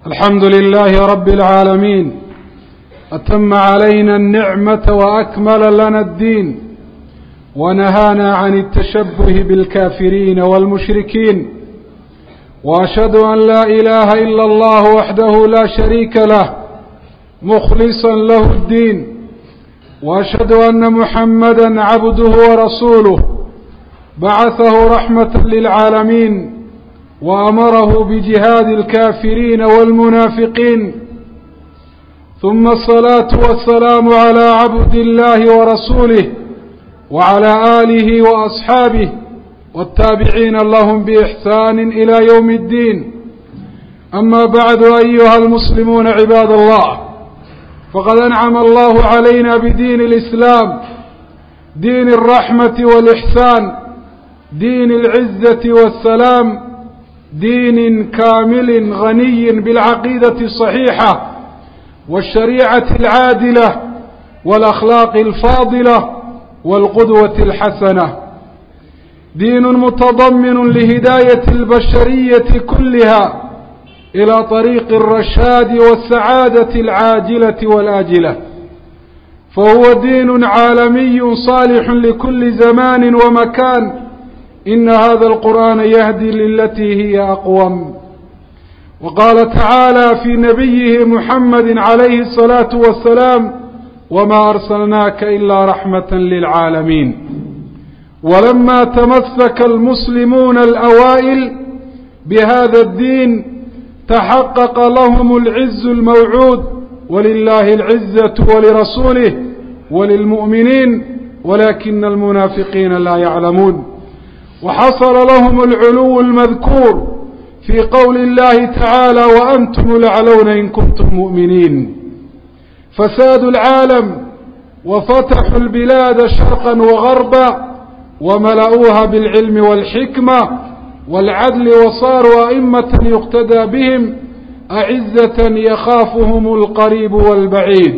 الحمد لله رب العالمين أتم علينا النعمة وأكمل لنا الدين ونهانا عن التشبه بالكافرين والمشركين وأشهد أن لا إله إلا الله وحده لا شريك له مخلصا له الدين وأشهد أن محمدا عبده ورسوله بعثه رحمة للعالمين وأمره بجهاد الكافرين والمنافقين ثم الصلاة والسلام على عبد الله ورسوله وعلى آله وأصحابه والتابعين لهم بإحسان إلى يوم الدين أما بعد أيها المسلمون عباد الله فقد أنعم الله علينا بدين الإسلام دين الرحمة والإحسان دين العزة والسلام دين كامل غني بالعقيدة الصحيحة والشريعة العادلة والأخلاق الفاضلة والقدوة الحسنة دين متضمن لهداية البشرية كلها إلى طريق الرشاد والسعادة العاجلة والآجلة فهو دين عالمي صالح لكل زمان ومكان إن هذا القرآن يهدي للتي هي أقوم وقال تعالى في نبيه محمد عليه الصلاة والسلام وما أرسلناك إلا رحمة للعالمين ولما تمسك المسلمون الأوائل بهذا الدين تحقق لهم العز الموعود ولله العزة ولرسوله وللمؤمنين ولكن المنافقين لا يعلمون وحصل لهم العلو المذكور في قول الله تعالى وأنتم الأعلون إن كنتم مؤمنين فساد العالم وفتحوا البلاد شرقا وغربا وملأوها بالعلم والحكمة والعدل وصاروا أئمة يقتدى بهم أعزة يخافهم القريب والبعيد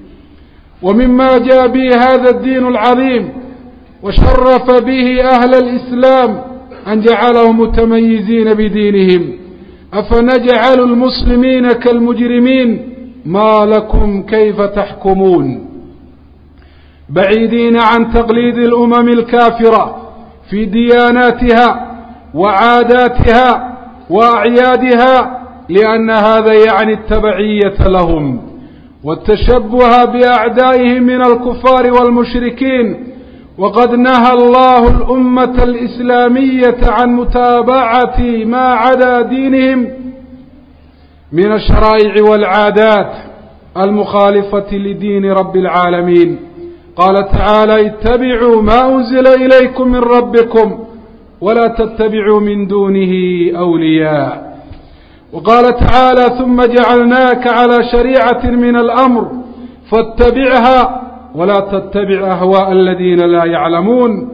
ومما جاء به هذا الدين العظيم وشرف به أهل الإسلام أن جعلهم متميزين بدينهم أفنجعل المسلمين كالمجرمين ما لكم كيف تحكمون بعيدين عن تقليد الأمم الكافرة في دياناتها وعاداتها وأعيادها لأن هذا يعني التبعية لهم والتشبه بأعدائهم من الكفار والمشركين وقد نهى الله الأمة الإسلامية عن متابعة ما عدا دينهم من الشرائع والعادات المخالفة لدين رب العالمين قال تعالى اتبعوا ما أنزل إليكم من ربكم ولا تتبعوا من دونه أولياء وقال تعالى ثم جعلناك على شريعة من الأمر فاتبعها ولا تتبع أهواء الذين لا يعلمون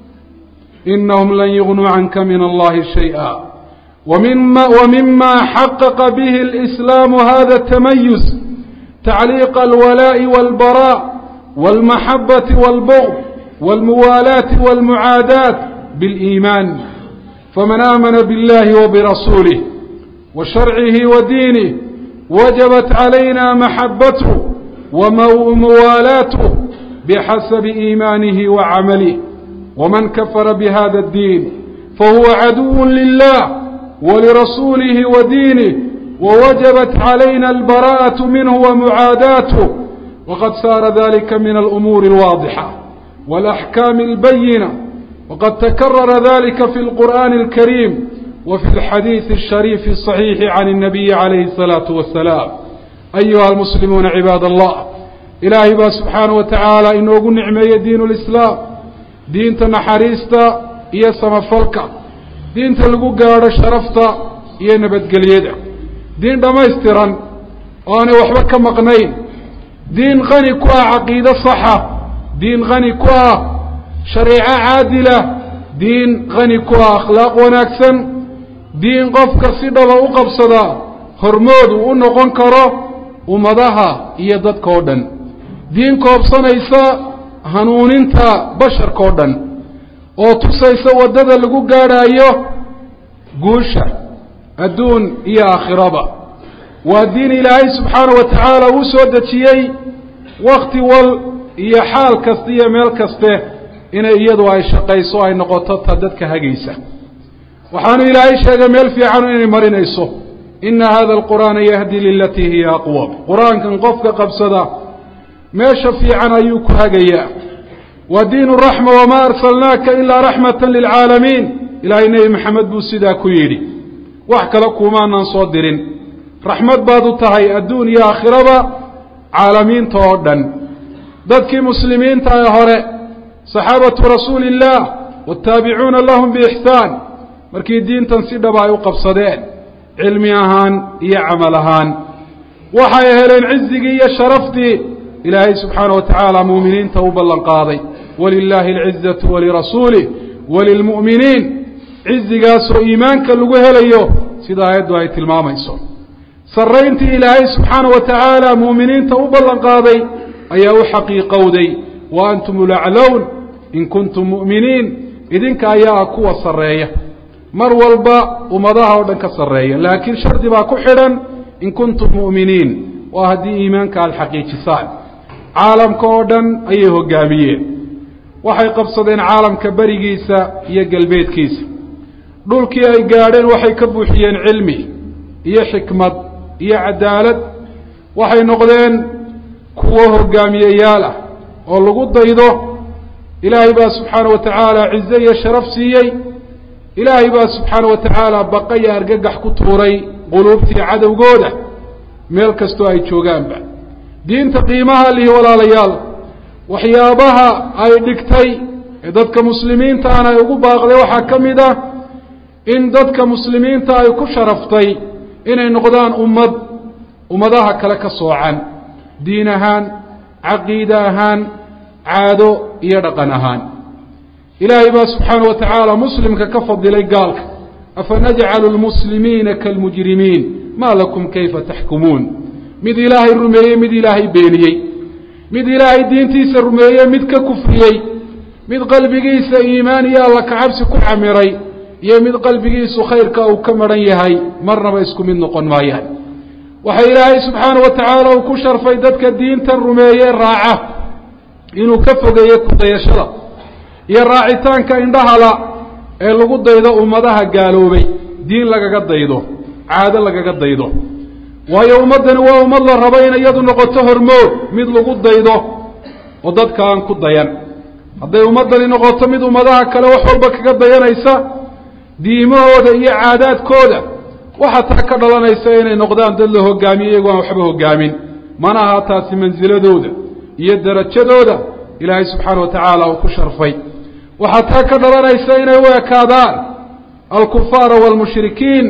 إنهم لن يغنوا عنك من الله شيئا ومما, ومما حقق به الإسلام هذا التميز تعليق الولاء والبراء والمحبة والبغض والموالاة والمعاداة بالإيمان فمن آمن بالله وبرسوله وشرعه ودينه وجبت علينا محبته وموالاته بحسب إيمانه وعمله ومن كفر بهذا الدين فهو عدو لله ولرسوله ودينه ووجبت علينا البراءة منه ومعاداته وقد صار ذلك من الأمور الواضحة والأحكام البينة وقد تكرر ذلك في القرآن الكريم وفي الحديث الشريف الصحيح عن النبي عليه الصلاة والسلام أيها المسلمون عباد الله إلهي با سبحانه وتعالى inoogu nicmeeye diin اlislaam diinta naxariista iyo samafalka diinta lagu gaadho sharafta iyo nabadgelyada diin dhammaystiran oo aanay waxba ka maqnayn diin qani ku ah caqiide saxa diin qani ku ah shareeco caadila diin qani ku ah akhlaaq wanaagsan diin qofka si dhaba u qabsada hormood uu u noqon karo ummadaha iyo dadka oo dhan diin koobsanaysa hanuuninta basharka oo dhan oo tusaysa waddada lagu gaadhaayo guusha adduun iyo aakhiraba waa diin ilaahay subxaana wa tacaala uu soo dejiyey wakti wal iyo xaal kasta iyo meel kaste inay iyadu ay shaqayso ay noqoto ta dadka hagaysa waxaanu ilaahay sheegay meel fiican inay marinayso ina hada alqur'aana yahdi lilatii hiya aqwam qur-aankan qofka qabsada meesha fiican ayuu ku hagayaa wa diinu raxma wamaa arsalnaaka ilaa raxmata lilcaalamiin ilaahay nebi maxamed buu sidaa ku yidhi wax kale kuumaanan soo dirin raxmad baad u tahay adduun iyo aakhiraba caalamiinta oo dhan dadkii muslimiinta ee hore saxaabatu rasuuli illaah waataabicuuna lahum biixsaan markii diintan si dhaba ay u qabsadeen cilmi ahaan iyo camal ahaan waxay heleen cizigii iyo sharaftii ilaahay subxaana wa tacaala muuminiinta u ballan qaaday walilaahi alcizatu walirasuulih walilmu'miniin cizigaasoo iimaanka lagu helayo sida aayaddu ay tilmaamayso sarrayntii ilaahay subxaana wa tacaala muuminiinta u ballan qaaday ayaa u xaqiiqowday wa antum ulaclown in kuntum mu'miniin idinka ayaa ah kuwa sarreeya mar walba ummadaha oo dhan ka sarreeya laakiin shardi baa ku xidhan in kuntum mu'miniin waa haddii iimaanka aada xaqiijisaan caalamka oo dhan ayay hoggaamiyeen waxay qabsadeen caalamka berigiisa iyo galbeedkiisa dhulkii ay gaadheen waxay ka buuxiyeen cilmi iyo xikmad iyo cadaalad waxay noqdeen kuwo hoggaamiyeyaal ah oo lagu daydo ilaahay baa subxaana wa tacaala cize iyo sharaf siiyey ilaahay baa subxaana wa tacaala baqa iyo argagax ku tuuray quluubtii cadowgooda meel kastoo ay joogaanba diinta qiimaha lihi walaalayaal waxyaabaha ay dhigtay ee dadka muslimiintaana ay ugu baaqday waxaa ka mid ah in dadka muslimiinta ay ku sharaftay inay noqdaan ummad ummadaha kale ka soocan diin ahaan caqiide ahaan caado iyo dhaqan ahaan ilaahay baa subxaana wa tacaala muslimka ka fadilay gaalka afanajcalu lmuslimiina kaalmujrimiin maa lakum kayfa taxkumuun mid ilaahay rumeeyey mid ilaahay beeniyey mid ilaahay diintiisa rumeeyey mid ka kufriyey mid qalbigiisa iimaan iyo alla kacabsi ku camiray iyo mid qalbigiisu khayrka uu ka maran yahay marnaba isku mid noqon maayaan waxa ilaahay subxaana wa tacaala uu ku sharfay dadka diintan rumeeye raaca inuu ka fogeeye kudayashada iyo raacitaanka indhahala ee lagu daydo ummadaha gaaloobay diin lagaga daydo caado lagaga daydo waayo ummaddani waa ummad la rabo in iyadu noqoto hormood mid lagu daydo oo dadka aan ku dayan hadday ummaddani noqoto mid ummadaha kale wax walba kaga dayanaysa diimahooda iyo caadaadkooda waxaa taa ka dhalanaysa inay noqdaan dad la hogaamiyo iyagoo aan waxba hogaamin mana aha taasi mansiladooda iyo derajadooda ilaahay subxaana wa tacaala uu ku sharfay waxaa taa ka dhalanaysa inay u ekaadaan alkufaara waalmushrikiin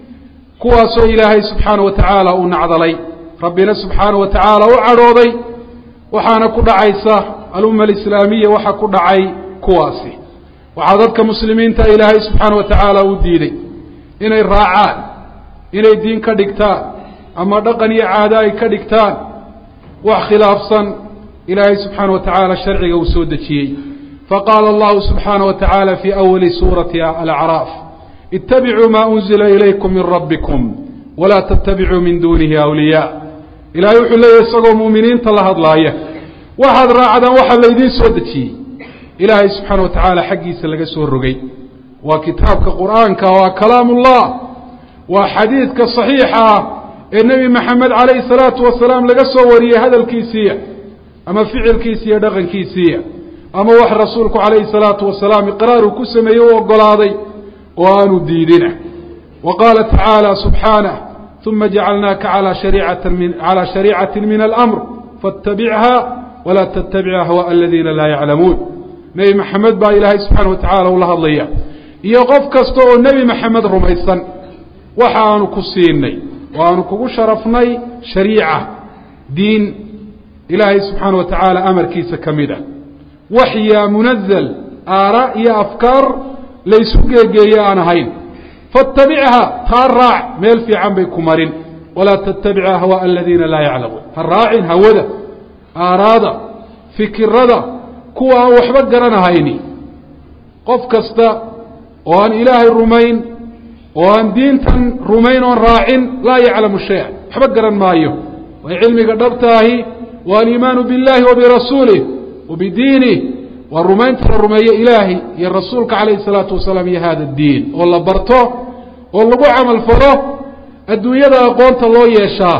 kuwaasoo ilaahay subxaana wa tacaala uu nacdalay rabbina subxaana wa tacaala u cadhooday waxaana ku dhacaysa alumma alislaamiya waxa ku dhacay kuwaasi waxaa dadka muslimiinta ilaahay subxaana wa tacaala u diiday inay raacaan inay diin ka dhigtaan ama dhaqan iyo caado ay ka dhigtaan wax khilaafsan ilaahay subxaana wa tacaala sharciga uu soo dejiyey faqaala allahu subxaana wa tacaala fii awali suurati alacraaf ittabicuu maa unzila ilaykum min rabbikum walaa tattabicuu min duunihi awliyaa ilahay wuxuu leeyahy isagoo muuminiinta la hadlaaya waxaad raacdaan waxa laydiin soo dejiyey ilaahay subxaana wa tacaala xaggiisa laga soo rogay waa kitaabka qur'aanka waa kalaamullah waa xadiidka saxiixa ah ee nebi maxamed calayhi salaatu wasalaam laga soo wariyey hadalkiisiiya ama ficilkiisiiya dhaqankiisiiya ama wax rasuulku calayhi salaatu wasalaam iqraar uu ku sameeyey u oggolaaday oo aanu diidina wa qaala tacaala subxaanah uma jacalnaaka calaa shariicatin min calaa shariicatin min alamr faاtabichaa walaa tattabic ahwaءa aladiina laa yaclamuun nebi maxamed baa ilaahay subxaana wa tacala ula hadlaya iyo qof kasta oo nebi maxamed rumaysan waxa aanu ku siinay oo aanu kugu sharafnay shariica diin ilaahay subxaana wa tacaala amarkiisa ka mid ah waxya munazal aara iyo afkaar laysu geegeeye aan ahayn faاtabichaa taa raac meel fiican bay ku marin walaa tattabic ahwaءa aladiina laa yaclamuun ha raacin hawada aaraada fikirada kuwa aan waxba garanahayni qof kasta oo aan ilaahay rumayn oo aan diintan rumayn oon raacin laa yaclamu shaya waxba garan maayo way cilmiga dhabtaahi waa aliimaanu biاllahi wa birasuulih wa bidiinih waa rumaynta la rumeeyo ilaahay iyo rasuulka calayhi الsalaatu wasalaam iyo hada diin oo la barto oo lagu camal falo adduunyada aqoonta loo yeeshaa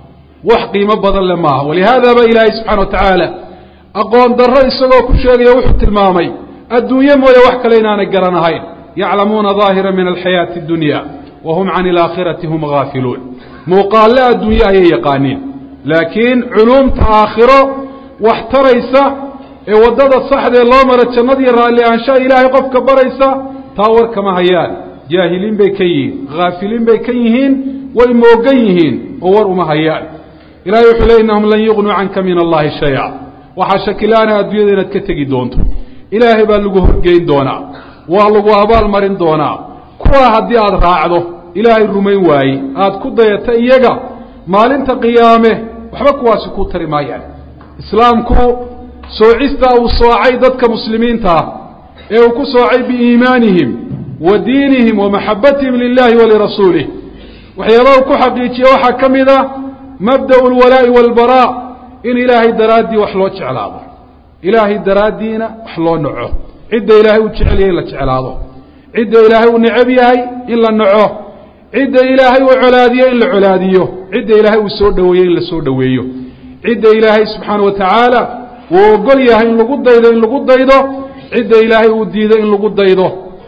wax qiimo badan le maaha walihaada ba ilaahay subxana wa tacaala aqoon darro isagoo ku sheegaya wuxuu tilmaamay adduunye mooye wax kale inaanay garanahayn yaclamuuna daahira min alxayaati اdunya wa hum can ilaakhirati hum gaafiluun muuqaalle adduunye ayay yaqaaniin laakiin culuumta aakhiro wax taraysa ee waddada saxdee loo mara jannadiiyo raalli ahaanshaha ilaahay qofka baraysa taa war kama hayaan jaahiliin bay ka yihiin haafiliin bay ka yihiin way moogan yihiin oo war uma hayaan ilahay wuxuu ley innahum lan yugnuu canka min allahi shaya waxaa shakilaana adduunyada inaad ka tegi doonto ilaahay baa lagu horgeyn doonaa waa lagu abaal marin doonaa kuwaa haddii aada raacdo ilaahay rumayn waaye aada ku dayata iyaga maalinta qiyaame waxba kuwaasi kuu tari maayaan islaamku soocista uu soocay dadka muslimiinta ah ee uu ku soocay biiimaanihim wa diinihim wa maxabatihim lilahi wa lirasuulih waxyaabaha uu ku xaqiijiye waxaa ka mid a mabda'u alwalaa'i waalbaraa in ilaahay daraaddii wax loo jeclaado ilaahay daraaddiina wax loo naco cidda ilaahay uu jecel yahay in la jeclaado cidda ilaahay uu necab yahay in la naco cidda ilaahay uu colaadiyo in la colaadiyo cidda ilaahay uu soo dhoweeyo in la soo dhoweeyo cidda ilaahay subxaana wa tacaala uu ogol yahay in lagu daydo in lagu daydo cidda ilaahay uu diido in lagu daydo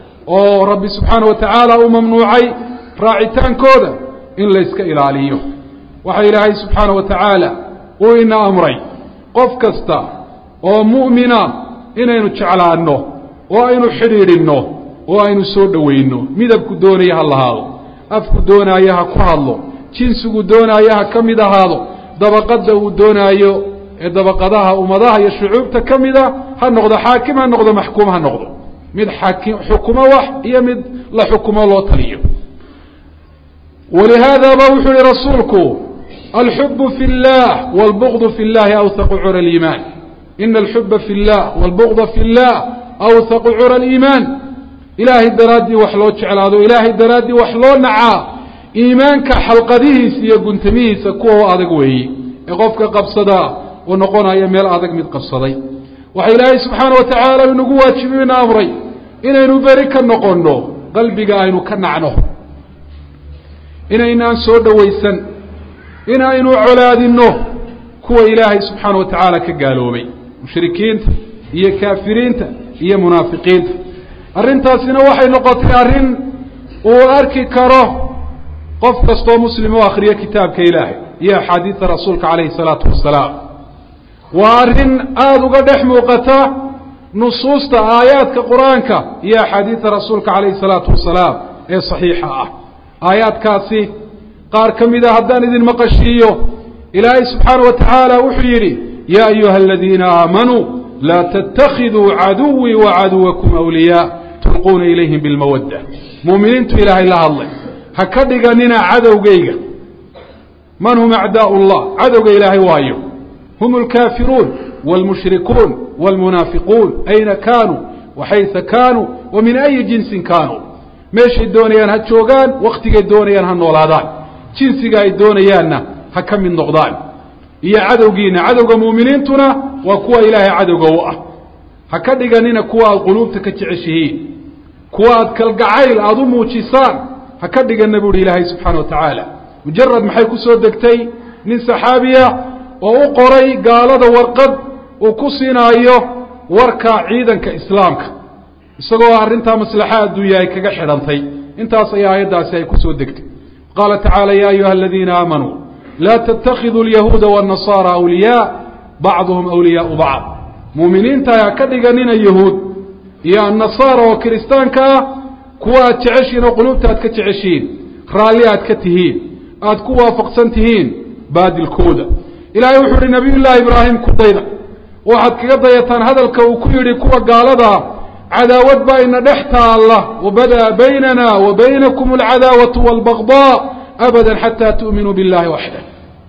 oo rabbi subxaana wa tacaala uu mamnuucay raacitaankooda in layska ilaaliyo waxa ilaahay subxaana wa tacaala uu ina amray qof kasta oo mu'mina inaynu jeclaanno oo aynu xidhiidhinno oo aynu soo dhowayno midabku doonaya ha lahaado afku doonaayo ha ku hadlo jinsigu doonaayo ha ka mid ahaado dabaqadda uu doonaayo ee dabaqadaha ummadaha iyo shucuubta ka mida ha noqdo xaakim ha noqdo maxkuum ha noqdo mid xaakim xukumo wax iyo mid la xukumo loo taliyo walihaada ba wuxuu yihi rasuulku alxubu fi اllah wاlbغd fi اllahi awhaqu cura اliimaan ina alxuba fi اllah wاlbغda fi اllah awhaqu cura اliimaan ilaahay daraaddii wax loo jeclaado ilaahay daraaddii wax loo nacaa iimaanka xalqadihiisa iyo guntamihiisa kuwa u adag weeye ee qofka qabsadaa uu noqonaya meel adag mid qabsaday waxa ilaahay subxaana wa tacaala inagu waajibiyo ina amray inaynu beri ka noqonno qalbiga aynu ka nacno inaynaan soo dhowaysan inaynu colaadinno kuwa ilaahay subxaana wa tacaala ka gaaloobay mushrikiinta iyo kaafiriinta iyo munaafiqiinta arrintaasina waxay noqotay arrin uu arki karo qof kastoo muslim oo akhriyo kitaabka ilaahay iyo axaadiida rasuulka calayhi salaatu wasalaam waa arrin aada uga dhex muuqata nusuusta aayaadka qur-aanka iyo axaadiida rasuulka calayhi salaatu wasalaam ee saxiixa ah aayaadkaasi qaar ka mida haddaan idin maqashiiyo ilaahay subxaana wa tacaala wuxuu yidhi yaa ayuha aladiina aamanuu laa tattakhiduu caduwii wa caduwakum awliyaa tulquuna ilayhim bilmawadda muuminiintu ilaahay la hadlay ha ka dhiganina cadowgayga man hum acdaau llah cadowga ilaahay waayo hum alkaafiruun wاlmushrikuun wاlmunaafiquun ayna kaanuu waxaysa kaanuu wa min ayi jinsin kaanuu meeshay doonayaan ha joogaan waktigay doonayaan ha noolaadaan jinsiga ay doonayaanna ha ka mid noqdaan iyo cadowgiina cadowga muuminiintuna waa kuwa ilaahay cadowga u ah ha ka dhiganina kuwa aada quluubta ka jeceshihiin kuwa aada kalgacayl aada u muujisaan ha ka dhigana buuhi ilaahay subxaana wa tacaala mujarad maxay ku soo degtay nin saxaabiya oo u qoray gaalada warqad uu ku siinaayo warka ciidanka islaamka isagoo arrintaa maslaxa adduunya ay kaga xidhantay intaas ayaa aayaddaasi ay ku soo degtay qaala tacaala ya ayuha aladiina aamanuu laa tattakhiduu alyahuuda waannasaara awliyaa bacduhum awliyaau bacd muuminiinta ha ka dhiganina yahuud iyo annasaara oo kiristaanka ah kuwa aad jeceshihiin oo quluubta aad ka jeceshihiin raalli aad ka tihiin aad ku waafaqsan tihiin baadilkooda ilaahay wuxuu ihi nabiy llaahi ibraahim ku dayda waxaad kaga dayataan hadalka uu ku yidhi kuwa gaaladaa cadaawad baa ina dhex taalla wabada'a baynana wa baynakum alcadaawatu waalbagdaa abada xataa tu'minuu biاllahi waxdah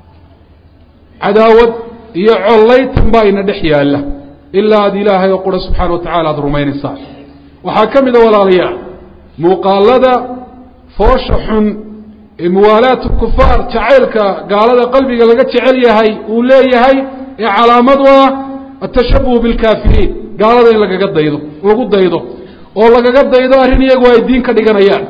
cadaawad iyo collaytan baa ina dhex yaalla ilaa aad ilaahay oo qura subxaana wa tacala aada rumaynaysaan waxaa ka mida walaalayaal muuqaalada foosha xun muwaalaat kufaar jacaylka gaalada qalbiga laga jecel yahay uu leeyahay ee calaamad u ah atashabuhu bilkaafiriin gaalada in lagaga daydo lagu daydo oo lagaga daydo arrin iyagu ay diin ka dhiganayaan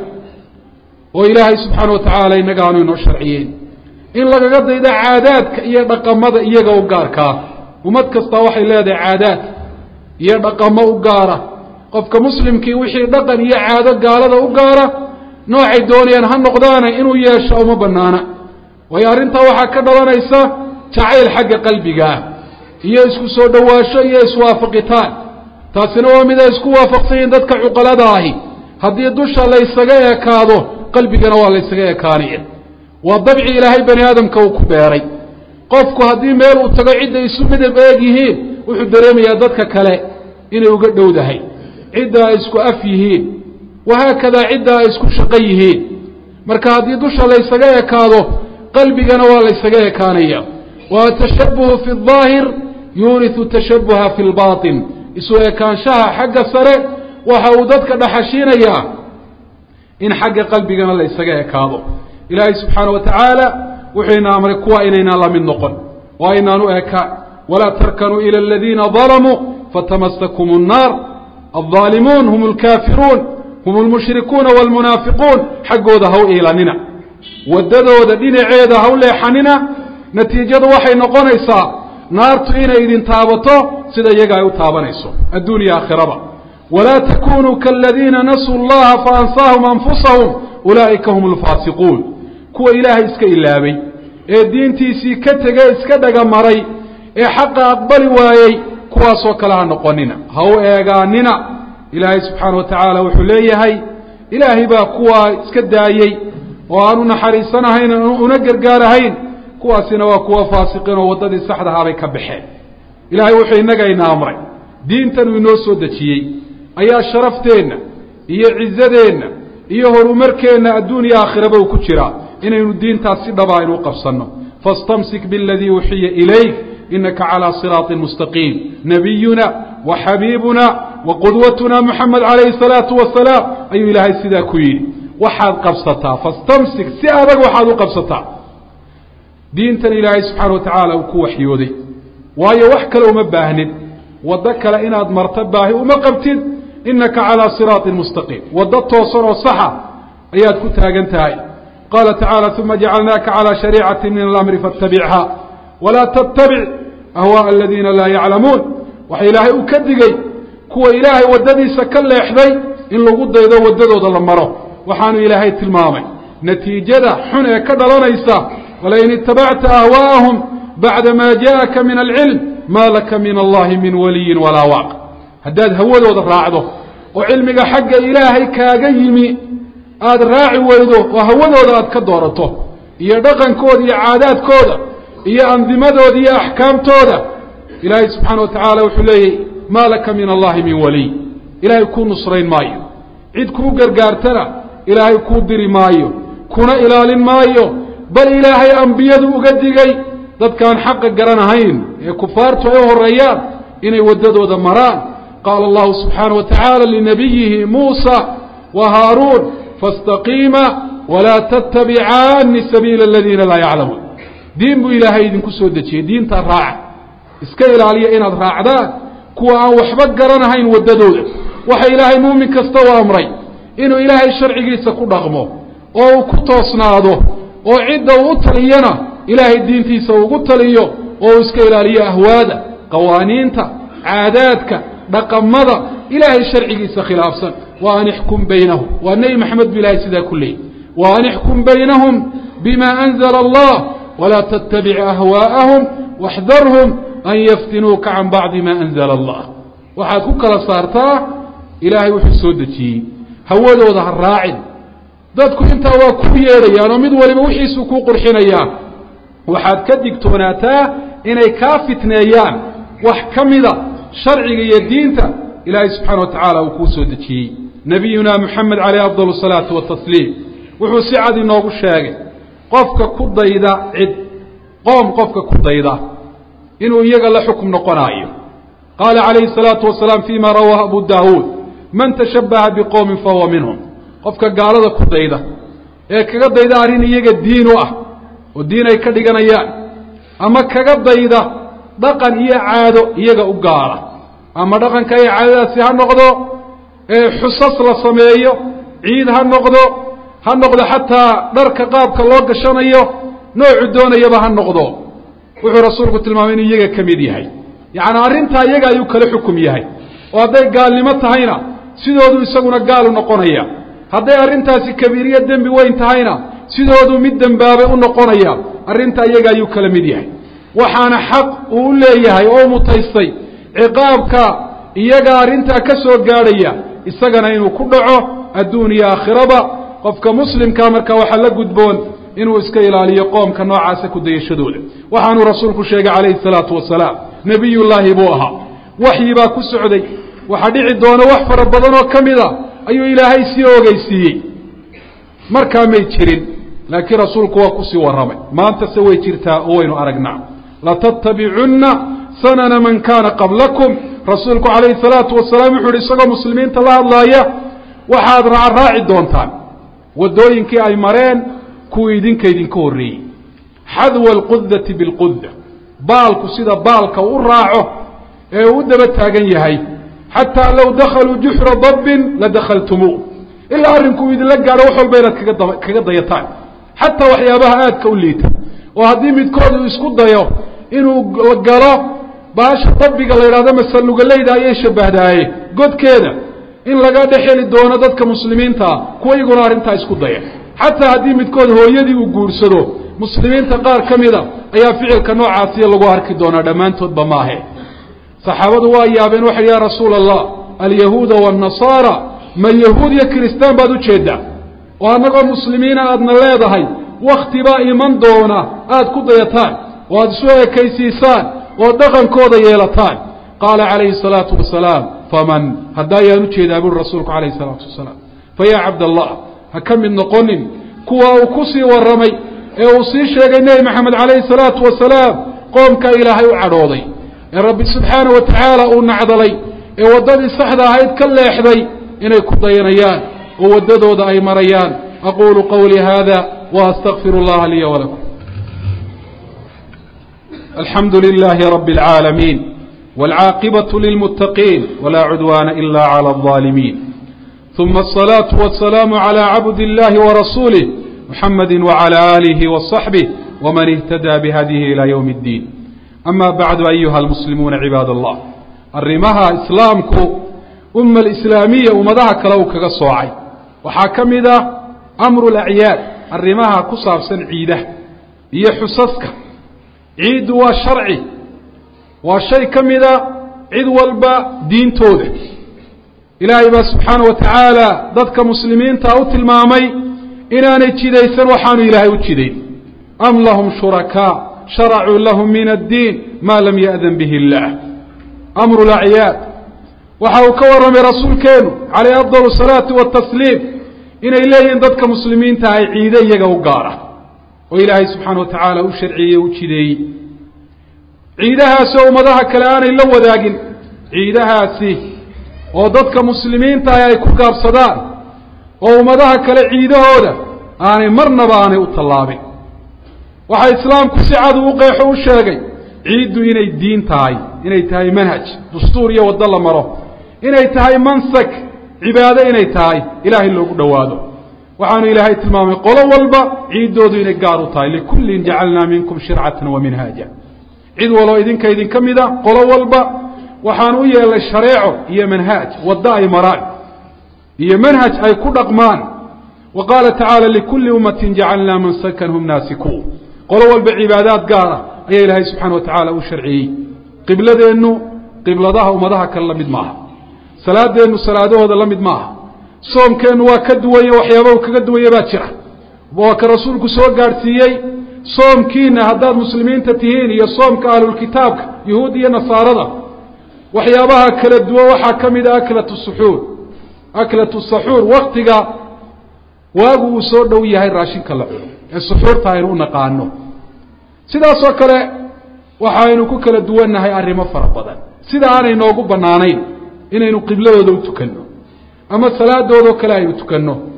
oo ilaahay subxaana watacaala innaga aanu inoo sharciyeyn in lagaga daydo caadaadka iyo dhaqamada iyaga u gaarkaa ummad kastaa waxay leedahay caadaad iyo dhaqamo u gaara qofka muslimkii wixii dhaqan iyo caado gaalada u gaara noocay doonayaan ha noqdaana inuu yeesho uma banaana waayo arrintaa waxaa ka dhalanaysa jacayl xagga qalbiga ah iyo isku soo dhowaasho iyo iswaafaqitaan taasina waa mid ay isku waafaqsan yihiin dadka cuqalada ahi haddii dusha laysaga ekaado qalbigana waa laysaga ekaanaya waa dabci ilaahay bani aadamka uu ku beeray qofku haddii meel uu tago cidday isu midab eeg yihiin wuxuu dareemayaa dadka kale inay uga dhowdahay cidda ay isku af yihiin wahaakadaa cidda ay isku shaqo yihiin marka haddii dusha laysaga ekaado qalbigana waa laysaga ekaanaya wa atashabuhu fi اdaahir yuuriu tashabuha fi lbaطin isu ekaanshaha xagga sare waxa uu dadka dhaxashiinayaa in xagga qalbigana laysaga ekaado ilaahay subxaana wa tacaala wuxuu ina amray kuwa inaynaan la mid noqon waa inaanu ekaan walaa tarkanuu ila aladiina dalamuu fatamasakum الnaar alظaalimuun hum اlkaafiruun hum اlmushrikuuna wاlmunaafiquun xaggooda ha u iilanina waddadooda dhinaceeda ha u leexanina natiijadu waxay noqonaysaa naartu inay idin taabato sida iyaga ay u taabanayso adduun iyo aakhiraba walaa takunuu kaladiina nasuu اllaha faansaahum anfusahum ulaa'ika hum اlfaasiquun kuwa ilaahay iska ilaabay ee diintiisii ka tegey iska dhagamaray ee xaqa aqbali waayey kuwaasoo kale ha noqonina ha u eegaanina ilaahay subxaana wa tacaala wuxuu leeyahay ilaahay baa kuwaa iska daayey oo aanu naxariisanahayn una gargaarahayn kuwaasina waa kuwa faasiqiin oo waddadii saxdahaabay ka baxeen ilaahay wuxuu innaga ina amray diintan uu inoo soo dejiyey ayaa sharafteenna iyo cizadeenna iyo horumarkeenna adduun iyo aakhiraba uu ku jiraa inaynu diintaas si dhaba aynu u qabsanno faاstamsik biاladii uxiya ilayk inaka calىa siraaطi mustaqiim nabiyuna wa xabiibuna wa qudwatuna muxamed calayhi الsalaatu wasalaam ayuu ilaahay sidaa ku yidhi waxaad qabsataa fastamsik si adag waxaad u qabsataa diintan ilaahay subxaana wa tacaala uu ku waxyooday waayo wax kale uma baahnid waddo kale inaad marto baahi uma qabtid inaka calىa siraaطi mustaqiim waddo toosan oo saxa ayaad ku taagan tahay qaala tacaala uma jacalnaaka calىa shariicati min alamri faاtabichaa walaa tattabic ahwaaءa aladiina laa yaclamuun waxa ilaahay uu ka digey kuwa ilaahay waddadiisa ka leexday in lagu daydo waddadooda la maro waxaanu ilaahay tilmaamay natiijada xun ee ka dhalanaysa walain itabacta ahwaa'ahum bacda maa jaءaka min alcilm maa laka min allahi min waliyin walaa waaq haddaad hawadooda raacdo oo cilmiga xagga ilaahay kaaga yimi aada raaci weydo oo hawadooda aad ka doorato iyo dhaqankooda iyo caadaadkooda iyo andimadooda iyo axkaamtooda ilaahay subxaana wa tacaala wuxuu leeyahy maa laka min allahi min waliy ilaahay kuu nusrayn maayo cid kuu gargaartana ilaahay kuu diri maayo kuna ilaalin maayo bal ilaahay ambiyadu uga digay dadkaan xaqa garanahayn ee kufaartu ay u horreeyaan inay waddadooda maraan qaala allahu subxaana wa tacaala linabiyihi muusa wa haaruun faاstaqiima walaa tattabicaani sabiila aladiina laa yaclamuun diin buu ilaahay idinku soo dejiyey diintaa raaca iska ilaaliya inaad raacdaan kuwa aan waxba garanahayn waddadooda waxa ilaahay muumin kasta u amray inuu ilaahay sharcigiisa ku dhaqmo oo uu ku toosnaado oo cidda uu u taliyana ilaahay diintiisa ugu taliyo oo uu iska ilaaliyo ahwaada qawaaniinta caadaadka dhaqamada ilaahay sharcigiisa khilaafsan wa an ixkum baynahum waa nebi maxamed bu ilahay sidaa ku leeyay wa an ixkum baynahum bima anzla allah walaa tattabic ahwaa'ahum waxdarhum an yaftinuuka can bacdi ma anzla allah waxaad ku kala saartaa ilaahay wuxuu soo dejiyey hawadooda ha raacin dadku intaa waa ku yeedhayaan oo mid waliba wixiisuu kuu qurxinayaa waxaad ka digtoonaataa inay kaa fitneeyaan wax ka mida sharciga iyo diinta ilaahay subxaana wa tacaala uu kuu soo dejiyey nebiyuna moxamed caleyh afdal asalaatu watasliim wuxuu si cad inoogu sheegay qofka ku dayda cid qoom qofka ku dayda inuu iyaga la xukum noqonaayo qaala calayhi الsalaatu wasalaam fima rawaahu abu daawuud man tashabbaha biqowmin fahuwa minhum qofka gaalada ku dayda ee kaga dayda arrin iyaga diin u ah oo diin ay ka dhiganayaan ama kaga dayda dhaqan iyo caado iyaga u gaara ama dhaqanka iyo caadadaasi ha noqdo xusas la sameeyo ciid ha noqdo ha noqdo xataa dharka qaabka loo gashanayo noocu doonayaba ha noqdo wuxuu rasuulku tilmaamay inuu iyaga ka mid yahay yacni arrintaa iyaga ayuu kala xukum yahay oo hadday gaalnimo tahayna sidoodu isaguna gaalu noqonaya hadday arrintaasi kabiiriyo dembi weyn tahayna sidoodu mid dembaabay u noqonaya arrintaa iyaga ayuu kala mid yahay waxaana xaq uu u leeyahay oo mutaystay ciqaabka iyaga arrintaa ka soo gaadhaya isagana inuu ku dhaco adduun iyo aakhiraba qofka muslimkaa marka waxaa la gudboon inuu iska ilaaliyo qoomka noocaasa ku dayashadooda waxaanuu rasuulku sheegay calayhi salaatu wasalaam nebiyullaahi buu ahaa waxyi baa ku socday waxaa dhici doona wax fara badan oo ka mid a ayuu ilaahay sii ogeysiiyey markaa may jirin laakiin rasuulku waa kusii warramay maantase way jirtaa oo waynu aragnaa latattabicunna sanana man kaana qablakum rasuulku calayhi salaatu wasalaam wuxuu yihi isagoo muslimiinta la hadlaaya waxaad raacraaci doontaan waddooyinkii ay mareen kuwii idinka idinka horreeyey xadwa alqudati bilquda baalku sida baalka u raaco ee uu u daba taagan yahay xataa low dakhaluu juxra dabbin la dakhaltumuu ilaa arrinkuu idinla gaadho wax walba inaad kaga daba kaga dayataan xataa waxyaabaha aadka u liita oo haddii midkood uu isku dayo inuu galo baasha dabbiga la yidhahdo masalugalayda ayay shabahdaaye godkeeda in laga dhex heli doono dadka muslimiintaa kuwa iyaguna arrintaa isku daya xataa haddii midkood hooyadii uu guursado muslimiinta qaar ka mida ayaa ficilka noocaasiya lagu arki doonaa dhammaantoodba maahe saxaabadu waa yaabeen waxay ya rasuula allah alyahuuda waannasaara ma yahuud iyo kiristaan baad ujeeddaa oo annagoo muslimiina aadna leedahay wakti baa iman doona aad ku dayataan oo aada isu ekaysiisaan oo dhaqankooda yeelataan qaala calayhi salaatu wasalaam faman hadda ayaan ujeedaa buri rasuulku calayhi salaatu wasalaam fa yaa cabdallah ha ka mid noqonin kuwa uu ku sii warramay ee uu sii sheegay nebi maxamed calayhi salaatu wasalaam qoomkaa ilaahay u cadhooday ee rabbi subxaana wa tacaala uu nacdalay ee waddadii saxda ahayd ka leexday inay ku dayanayaan oo waddadooda ay marayaan aquulu qawlii hada wa astaqfiru اllaha liya walakum alxamdu lilahi rabi اlcaalamiin wاlcaaqibaة lilmuttaqiin wla cudwana ila clى الظaalimiin ثuma الصlaaةu والسlaamu عlى cabd اllahi وrasuulih muxamadi وعlى آlihi وصaxbih wman اhtadى bhadihi ilى ywm اddiin ama bacdu ayuha almuslimuuna cibaad allah arrimaha islaamku umma alislaamiya ummadaha kale uu kaga soocay waxaa ka mid ah amru lacyaad arrimaha ku saabsan ciidaha iyo xusaska ciiddu waa sharci waa shay ka mida cid walba diintooda ilaahay baa subxaana wa tacaala dadka muslimiinta u tilmaamay inaanay jidaysan waxaanu ilaahay u jidayn am lahum shurakaa sharacuu lahum min addiin maa lam ya'dan bihi illaah amru lacyaad waxa uu ka warramay rasuulkeenu calayh afdal salaati watasliim inay leeyihiin dadka muslimiinta ay ciide iyaga u gaara oo ilaahay subxaana wa tacaala u sharciyey o u jideeyey ciidahaasoo ummadaha kale aanay la wadaagin ciidahaasi oo dadka muslimiinta ah ay ku gaabsadaan oo ummadaha kale ciidahooda aanay marnaba aanay u tallaabin waxaa islaamku si cad uu qeexo u sheegay ciiddu inay diin tahay inay tahay manhaj dastuur iyo waddo la maro inay tahay mansak cibaado inay tahay ilaahay loogu dhowaado waxaanu ilaahay tilmaamay qolo walba ciiddoodu inay gaar u tahay likullin jacalnaa minkum shircatan wa minhaaja cid waloo idinka idinka mida qolo walba waxaan u yeelnay shareeco iyo manhaaj waddo ay maraan iyo manhaj ay ku dhaqmaan wa qaala tacaala likulli ummatin jacalnaa mansakan hum naasikuun qolo walba cibaadaad gaara ayaa ilaahay subxana wa tacaala u sharciyey qibladeennu qibladaha ummadaha kale la mid maaha salaadeennu salaadahooda la mid maaha soomkeennu waa ka duwanye waxyaaba uu kaga duwanye baa jira waa ka rasuulku soo gaadhsiiyey soomkiina haddaad muslimiinta tihiin iyo soomka ahlulkitaabka yuhuud iyo nasaarada waxyaabaha kala duwan waxaa ka mid a aklatu suxuur aklatu saxuur waktiga waagu uu soo dhow yahay raashinka la cuno ee suxuurta aynu u naqaano sidaasoo kale waxaynu ku kala duwannahay arrimo fara badan sida aanay noogu bannaanayn inaynu qibladooda u tukanno ama salaadoodao kale aynu tukanno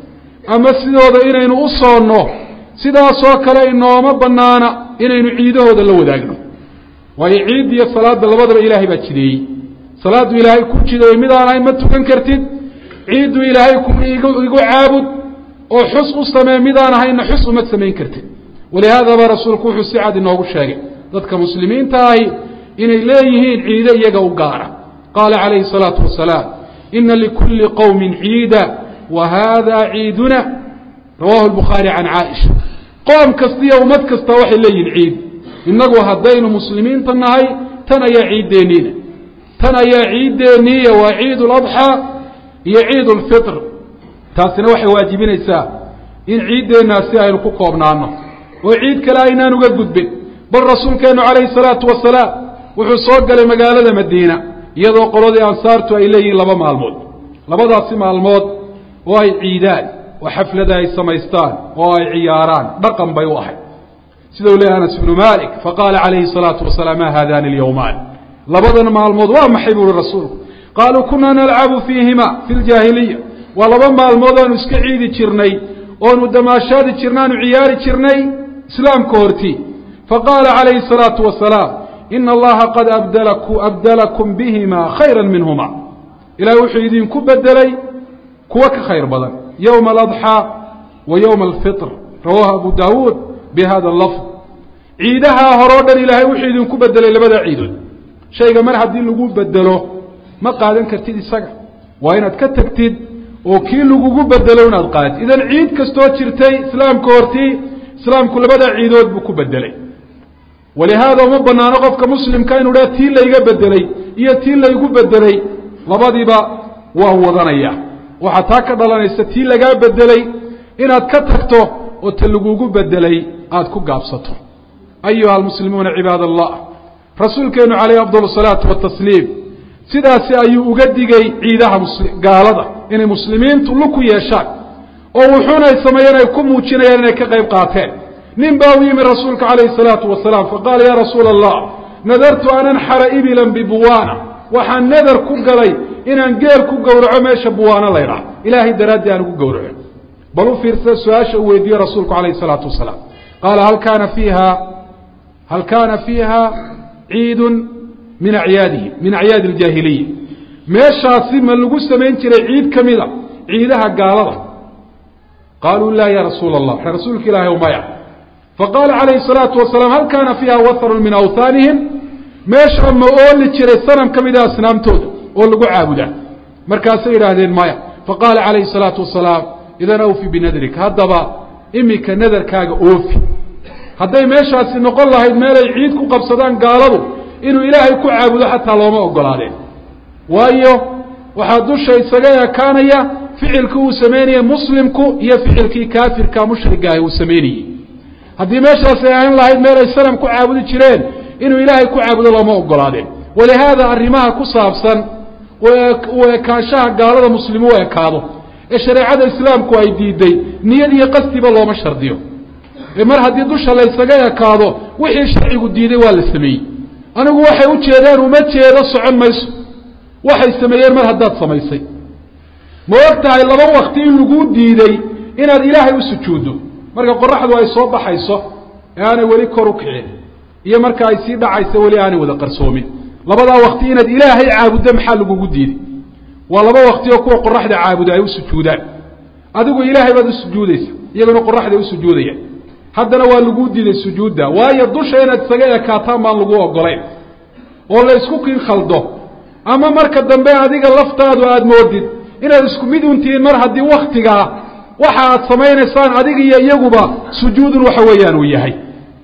ama sidooda inaynu u soonno sidaasoo kale inooma bannaana inaynu ciidahooda la wadaagno waayo ciid iyo salaadda labadaba ilaahay baa jideeyey salaaddu ilaahay ku jideeyey midaan ahayn ma tukan kartid ciiddu ilaahay ku igu caabud oo xus u samee midaan ahaynna xus uma samayn kartid walihaadaba rasuulku wuxuu si cad inoogu sheegay dadka muslimiinta ahi inay leeyihiin ciide iyaga u gaara qaala calayhi الsalaatu wasalaam ina likulli qowmin ciida wa hada ciiduna rawahu lbukhaari can caaisha qoom kasta iyo ummad kasta waxay leeyihin ciid innagu haddaynu muslimiinta nahay tan ayaa ciiddeenniina tan ayaa ciiddeenniiya waa ciid اladxaa iyo ciid اlfitr taasina waxay waajibinaysaa in ciiddeennaasi aynu ku koobnaano oo ciid kale aynaan uga gudbin bal rasuulkeennu calayhi salaatu wasalaam wuxuu soo galay magaalada madiina iyadoo qoladii ansaartu ay leeyihiin laba maalmood labadaasi maalmood oo ay ciidaan oo xaflada ay samaystaan oo ay ciyaaraan dhaqan bay u ahayd sida uu leeyahy anas ibnu malik faqaala calayhi salaatu wasalaam ma haadani alyowmaan labadan maalmood waa maxay buu uhi rasuulku qaaluu kunaa nalcabu fiihima fi ljaahiliya waa laba maalmood oanu iska ciidi jirnay oonu damaashaadi jirnay aanu ciyaari jirnay islaamka hortii faqaala calayhi الsalaatu wasalaam ina allaha qad abdalakum bihima khayra minhuma ilahay wuxuu idinku bedelay kuwa ka khayr badan yowma aladxaa wa yowma alfitr rawahu abu daawuud bihada lafd ciidahaa horeo dhan ilaahay wuxuu idinku bedelay labada ciidood shayga mar haddii lagu bedelo ma qaadan kartid isaga waa inaad ka tagtid oo kii lagugu bedelo inaad qaadid idan ciid kastoo jirtay islaamka hortii islaamku labada ciidood buu ku bedelay walihaada uma banaano qofka muslimka inuu dha tii layga bedelay iyo tii laygu bedelay labadiiba waa wadanaya waxaa taa ka dhalanaysa tii lagaa bedelay inaad ka tagto oo ta lagugu bedelay aada ku gaabsato ayuha almuslimuuna cibaad allah rasuulkeenu calayhi afdal salaatu watasliim sidaasi ayuu uga digay ciidaha gaalada inay muslimiintu luku yeeshaan oo wuxuunay sameeyeen ay ku muujinayaan inay ka qayb qaateen nin baa u yimi rasuulka calayhi salaatu wasalaam faqaala ya rasuula allah nadartu an anxara ibilan bibuwaana waxaan nadar ku galay inaan geel ku gowraco meesha buwaano laydhaah ilaahay daraaddii aan ugu gowraco bal u fiirsada su-aasha uu weydiiye rasuulku calayhi salaatu wasalaam qaala hal kaana fiiha hal kaana fiiha ciidun min acyaadihim min acyaadi aljaahiliya meeshaasi ma lagu samayn jiray ciid ka mida ciidaha gaalada qaaluu la ya rasuula allah rasuulka ilaahay maya faqaala calayhi الsalaatu wasalaam hal kaana fiiha waharun min awhaanihim meesha ma ooli jiray sanam ka mida asnaamtooda oo lagu caabudaa markaasay yidhaahdeen maya faqaala calayhi الsalaatu wasalaam idan awfi binadrik haddaba imika nadarkaaga oofi hadday meeshaasi noqon lahayd meelay ciid ku qabsadaan gaaladu inuu ilaahay ku caabudo xataa looma ogolaadeen waayo waxaa dusha isaga ekaanaya ficilkii uu samaynayey muslimku iyo ficilkii kaafirka mushrigaahi uu samaynayey haddii meeshaasi ay ahan lahayd meel ay sanam ku caabudi jireen inuu ilaahay ku caabudo looma ogolaadeen walihaada arrimaha ku saabsan u ekaanshaha gaalada muslimu u ekaado ee shareecada islaamku ay diiday niyad iyo qastiba looma shardiyo ee mar haddii dusha laysaga ekaado wixii sharcigu diiday waa la sameeyey anigu waxay u jeedeen uma jeedo socon mayso waxay sameeyeen mar haddaad samaysay ma og tahay laba wakti in laguu diiday inaad ilaahay u sujuuddo marka qoraxdu ay soo baxayso ee aanay weli kor u kicin iyo marka ay sii dhacayso weli aanay wada qarsoomin labadaa wakti inaad ilaahay caabuddo maxaa lagugu diiday waa laba wakti oo kuwa qoraxda caabuda ay u sujuudaan adigu ilaahay baad u sujuudaysa iyaguna qoraxday u sujuudayaan haddana waa laguu diiday sujuudda waayo dusha inaad isaga ekaataan baan lagu ogolayn oo la isku kin khaldo ama marka dambe adiga laftaadu aada moodid inaad isku mid untihiin mar haddii waktigaa waxa aad samaynaysaan adiga iyo iyaguba sujuudun waxa weeyaan uu yahay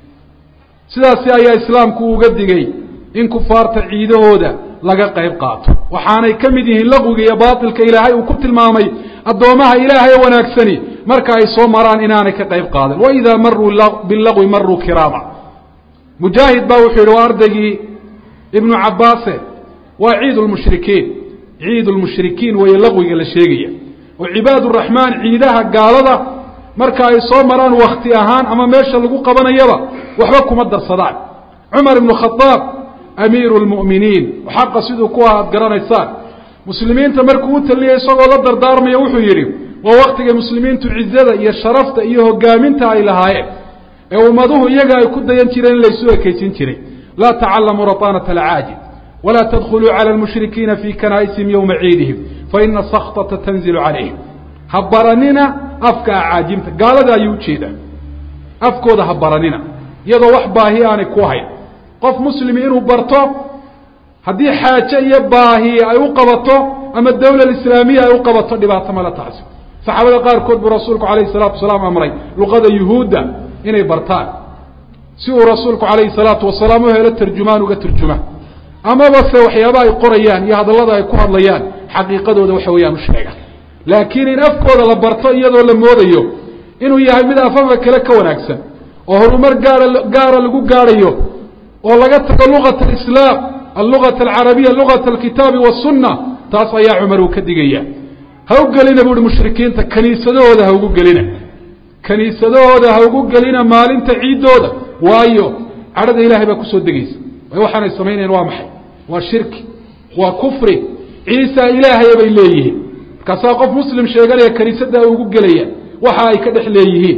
sidaasi ayaa islaamku uga digay in kufaarta ciidahooda laga qayb qaato waxaanay ka mid yihiin laqwiga iyo baatilka ilaahay uu ku tilmaamay addoomaha ilaahay oo wanaagsani marka ay soo maraan inaanay ka qayb qaadan waidaa maruu bilaqwi maruu kiraama mujaahid baa wuxuu yidhi waa ardaygii ibnu cabbaase waa ciid lmushrikiin ciid lmushrikiin weeye laqwiga la sheegaya oo cibaad uraxmaan ciidaha gaalada marka ay soo maraan wakti ahaan ama meesha lagu qabanayaba waxba kuma darsadaan cumar ibnu khadaab amiiru lmu'miniin xaqa siduu ku ah aad garanaysaan muslimiinta markuu u taliyay isagoo la dardaarmaya wuxuu yidhi waa waktigay muslimiintu cizada iyo sharafta iyo hogaaminta ay lahaayeen ee ummaduhu iyaga ay ku dayan jireen in laysu ekaysin jiray laa tacalamuu raطaanata alcaajib walaa tadkhuluu cala lmushrikiina fii kanaa'isihim yowma ciidihim faina sakطata tanzilu calayhim ha baranina afka acaajimta gaalada ayuu ujeedaa afkooda ha baranina iyadoo wax baahi aanay ku hayn qof muslimi inuu barto haddii xaaje iyo baahi ay u qabato ama dawla islaamiya ay u qabato dhibaato mala taasi saxaabada qaarkood buu rasuulku alayhi salaatu wasalaam amray luqada yuhuudda inay bartaan si uu rasuulku calayhi salaatu wasalaam u helo tarjumaan uga turjuma amaba se waxyaaba ay qorayaan iyo hadallada ay ku hadlayaan xaqiiqadooda waxa weeyaan u sheega laakiin in afkooda la barto iyadoo la moodayo inuu yahay mid afafka kale ka wanaagsan oo horumar gaara gaara lagu gaadhayo oo laga tago lugat alislaam allugat alcarabiya lugat alkitaabi wasunna taas ayaa cumar uu ka digaya ha u gelina bu uhi mushrikiinta kaniisadahooda ha ugu gelina kaniisadahooda ha ugu gelina maalinta ciiddooda waayo cadhada ilaahay baa kusoo degaysa way waxaanay samaynayan waa maxay waa shirki waa kufri ciisa ilaahaya bay leeyihiin markaasaa qof muslim sheeganaya kaniisada ugu gelaya waxa ay ka dhex leeyihiin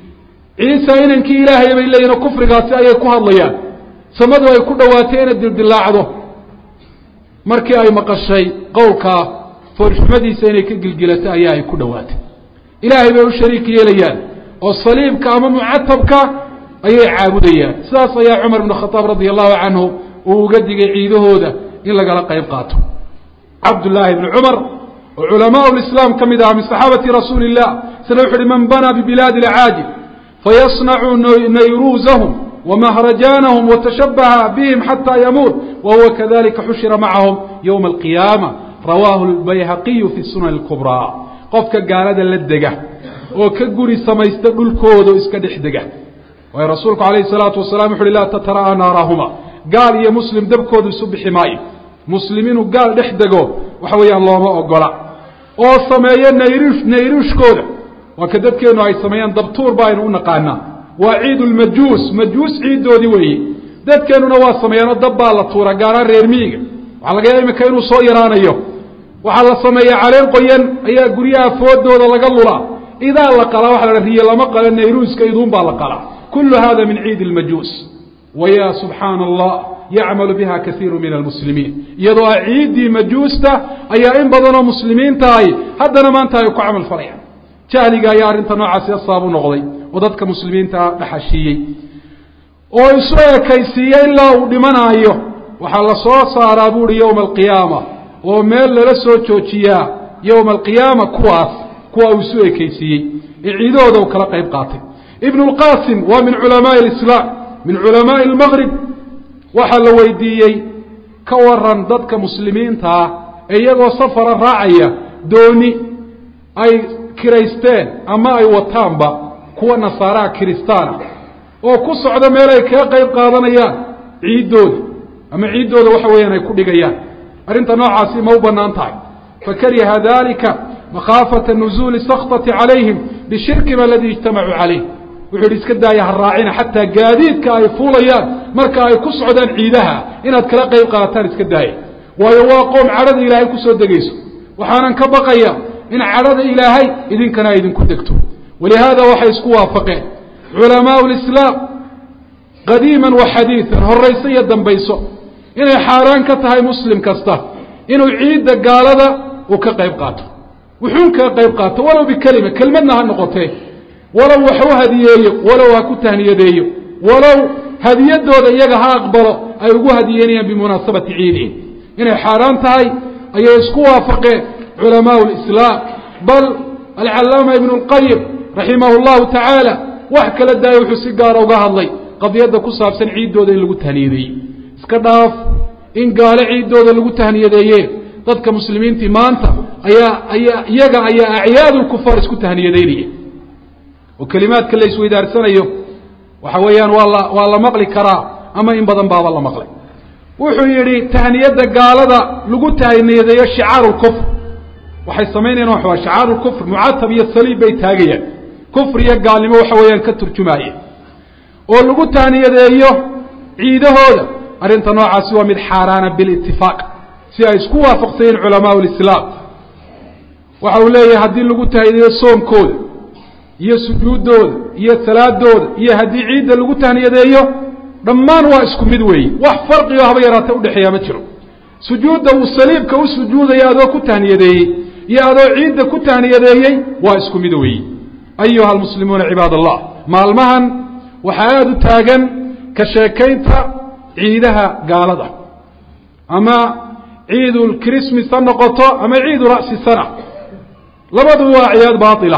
ciisa inankii ilaahaya bay leeyihin oo kufrigaasi ayay ku hadlayaan samadu ay ku dhawaatay inay dildilaacdo markii ay maqashay qowlkaa foolxumadiisa inay ka gilgilato ayaa ay ku dhawaatay ilaahay bay u shariik yeelayaan oo saliibka ama mucatabka ayay caabudayaan sidaas ayaa cumar ibnu khadaab radia allahu canhu uu uga digay ciidahooda in lagala qayb qaato cabdullaahi bni cumar oo culamaa lislaam ka mid aha min saxaabati rasuuli illah isna wuxu uhi man banaa bibilaadi alcaajib fayasnacu nayruusahum wmahrajaanahum watashabaha bihim xataa yamuut wahuwa kadalika xushira macahum ywma alqiyaama rawaahu lbayhaqiyu fi sunan اlkubraa qofka gaalada la dega oo ka guri samaysta dhulkooda iska dhex dega waayo rasuulku alayhi salaatu wasalaam wuxu uhi laa tatara'aa naarahuma gaal iyo muslim dabkoodu isu bixi maayo muslim inuu gaal dhex dego waxa weeyaan looma ogola oo sameeyo nayruush nayruushkooda waa ka dadkeenu ay sameeyaan dabtuur ba aynu u naqaanaa waa ciid lmajuus majuus ciiddoodii weeye dadkeenuna waa sameeyaanoo dab baa la tuura gaaraan reer miiga waxaa laga yaaba imika inuu soo yaraanayo waxaa la sameeya caleen qoyan ayaa guryaha foodooda laga lulaa idaa la qalaa waxa la riye lama qalo nayruuska iduun baa la qalaa kullu hada min ciidi lmajuus waya subxaana allah yacmalu biha kaiiru min almuslimiin iyadoo ah ciiddii majuusta ayaa in badanoo muslimiintahay haddana maanta ay ku camal falayaan jahliga ayaa arrinta noocaasi asaab u noqday oo dadka muslimiinta dhaxashiiyey oo isu ekaysiiye ilaa uu dhimanaayo waxaa la soo saaraa buuhi yowma alqiyaama oo meel lala soo joojiyaa yowma alqiyaama kuwaas kuwa uu isu ekaysiiyey ee ciidahooda uu kala qayb qaatay ibnu lqasim waa min culamaai alislaam min culamaai almaqrib waxaa la weydiiyey ka waran dadka muslimiintaa ee iyagoo safara raacaya dooni ay kiraysteen ama ay wataanba kuwa nasaaraha kiristaana oo ku socda meel ay kaga qayb qaadanayaan ciiddooda ama ciiddooda waxa weeyaan ay ku dhigayaan arrinta noocaasi ma u bannaan tahay fakariha dalika makhaafata nuzuuli sakطati calayhim bishirkihim aladi ijtamacuu calayh wuxuu yidhi iska daaya ha raacina xataa gaadiidka ay fuulayaan marka ay ku socdaan ciidaha inaad kala qayb qaadataan iska daaya waayo waa qoom cadhada ilaahay kusoo degayso waxaanan ka baqaya in cadhada ilaahay idinkana ay idinku degto walihaada waxay isku waafaqeen culamaau lislaam qadiiman wa xadiidan horayso iyo dambayso inay xaaraan ka tahay muslim kasta inuu ciidda gaalada uu ka qayb qaato wuxuun kaga qayb qaato walow bikelima kelmadna ha noqotee walow wax u hadiyeeyo walow ha ku tahniyadeeyo walow hadiyadooda iyaga ha aqbalo ay ugu hadiyeynayaan bimunaasabati ciidihim inay xaaraan tahay ayay isku waafaqeen culamaau lislaam bal alcallaama ibnu lqayim raximahu llahu tacaala wax kala daaya wuxuu si gaara uga hadlay qadiyadda ku saabsan ciiddooda in lagu tahniyadeeyey iska dhaaf in gaalo ciiddooda lagu tahniyadeeyeen dadka muslimiintii maanta ayaa ayaa iyaga ayaa acyaad lkufaar isku tahniyadaynaya oo kelimaadka la isweydaarsanayo waxa weeyaan waa la waa la maqli karaa ama in badan baaba la maqlay wuxuu yidhi tahniyadda gaalada lagu tahniyadeeyo shicaaru lkufr waxay samaynayaan wax waa shicaaru lkufr mucatab iyo saliib bay taagayaan kufri iyo gaalnimo waxa weeyaan ka turjumaaya oo lagu taaniyadeeyo ciidahooda arrinta noocaasi waa mid xaaraana bilitifaaq si ay isku waafaqsayeen culamaau lislaam waxa uu leeyahay haddii lagu tahniyeeyo soomkooda iyo sujuuddooda iyo salaadooda iyo haddii ciidda lagu tahniyadeeyo dhammaan waa isku mid weeye wax farqigo haba yaraata udhexeeyaa ma jiro sujuudda uu saliibka u sujuudaya adoo ku tahniyadeeyey iyo adoo ciidda ku tahniyadeeyey waa isku mid weeye ayuha almuslimuuna cibaad allah maalmahan waxaa aada u taagan ka sheekaynta ciidaha gaalada ama ciidul christmas ha noqoto ama ciidu ra'si sana labaduba waa ciyaad baaila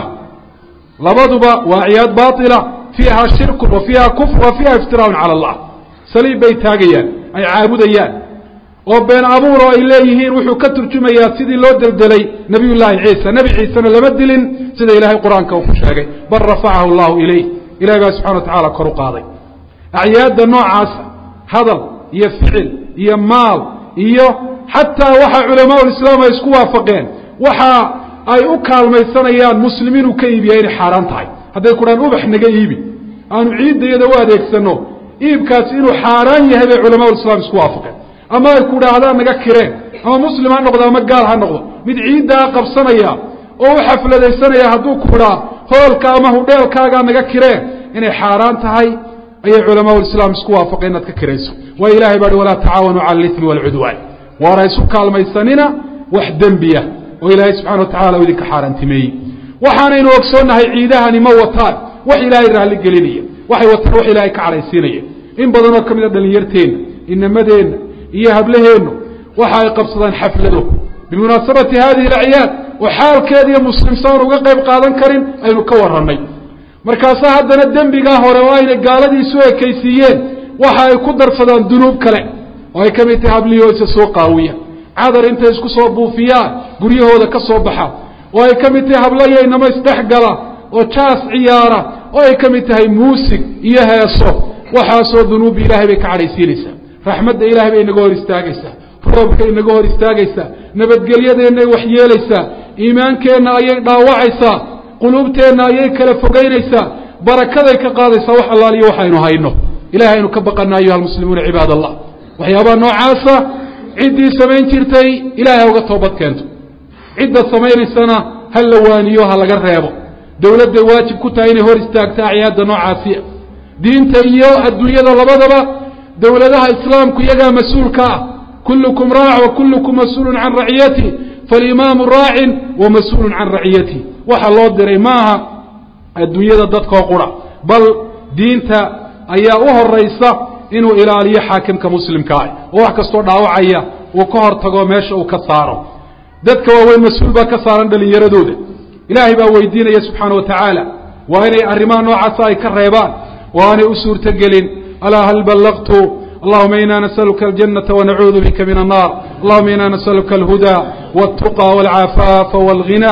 labaduba waa ciyaad baaila fiiha shirkun wa fiiha kufr wa fiiha iftiraaun cala allah saliib bay taagayaan ay caabudayaan oo been abuur oo ay leeyihiin wuxuu ka turjumayaa sidii loo deldelay nabiy llaahi ciisa nebi ciisena lama dilin sida ilaahay qur-aanka uu ku sheegay bal rafacahu allahu ilayh ilahay baa subxana wa tacala kor u qaaday acyaadda noocaasa hadal iyo ficil iyo maal iyo xataa waxa culamaa lislaam ay isku waafaqeen waxa ay u kaalmaysanayaan muslim inuu ka iibiya inay xaaraan tahay hadday ku dhahan ubax naga iibi aanu ciiddayada u adeegsano iibkaasi inuu xaaraan yahay bay culamaa lislaam isku waafaqeen ama ay ku dhaahdaan naga kireen ama muslim ha noqdo ama gaal ha noqdo mid ciiddaa qabsanaya oo u xafladaysanaya hadduu ku idhaa hoolka ama hudheelkaagaa naga kireen inay xaaraan tahay ayay culamaa lislaam isku waafaqeen inaad ka kirayso waayo ilahay baa hi walaa tacaawanuu cala alimi waalcudwaan waana isu kaalmaysanina wax dembiya oo ilaahay subxana wa tacala u idinka xaaraantimeeyey waxaanaynu ogsoonnahay ciidahani ma wataan wax ilaahay raalli gelinaya waxay wataan wax ilaahay ka cadhaysiinaya in badanoo ka mid a dhallinyarteenna inamadeenna iyo hablaheennu waxa ay qabsadaan xaflado bimunaasabati hadihi alacyaad oo xaalkeeda iyo muslimsaan uga qayb qaadan karin aynu ka warrannay markaasaa haddana dembigaa hore oo aynay gaaladii isu ekaysiiyeen waxa ay ku darsadaan dunuub kale oo ay ka mid tahay hablihii oo isa soo qaawiya cadar intay isku soo buufiyaan guryahooda ka soo baxa oo ay ka mid tahay hablayo inamo isdhexgala oo jaas ciyaara oo ay ka mid tahay muusig iyo heeso waxaasoo dunuub ilaahay bay ka cadhaysiinaysaa raxmadda ilaahay bay inaga hor istaagaysaa roobka inaga hor istaagaysaa nabadgelyadeennay waxyeelaysaa iimaankeenna ayay dhaawacaysaa quluubteenna ayay kala fogaynaysaa barakaday ka qaadaysaa wax allaaliyo waxaynu hayno ilahay aynu ka baqana ayuha almuslimuuna cibaad allah waxyaabaha noocaasa ciddii samayn jirtay ilahay ha uga toobad keento cidda samaynaysana ha la waaniyo ha laga reebo dowladday waajib ku tahay inay hor istaagto acyaadda noocaasiya diinta iyo adduunyada labadaba dowladaha islaamku iyagaa mas-uulka ah kullukum raac wa kullukum mas-uulun can raciyati falimaamu raacin wa mas-uulun can raciyati waxa loo diray maaha adduunyada dadkoo qura bal diinta ayaa u horaysa inuu ilaaliyo xaakimka muslimka ah oo wax kastoo dhaawacaya uu ka hor tago meesha uu ka saaro dadka waaweyn mas-uul baa ka saaran dhallinyaradooda ilaahay baa weydiinaya subxaana wa tacaala waa inay arrimaha noocaasa ay ka reebaan oo aanay u suurtogelin alaa hal ballaqtu allahuma ina nasaluka aljanata wanacuudu bika min annar allahuma ina nasaluka alhuda waltuqa walcafaafa walghina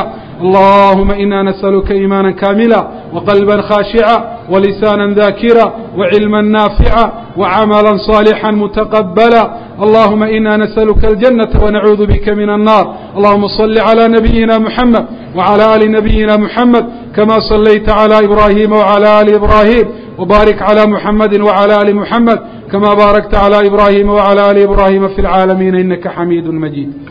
اللهم إنا نسألك إيمانا كاملا وقلبا خاشعا ولسانا ذاكرا وعلما نافعا وعملا صالحا متقبلا اللهم إنا نسألك الجنة ونعوذ بك من النار اللهم صل على نبينا محمد وعلى آل نبينا محمد كما صليت على إبراهيم وعلى آل إبراهيم وبارك على محمد وعلى آل محمد كما باركت على إبراهيم وعلى آل إبراهيم في العالمين إنك حميد مجيد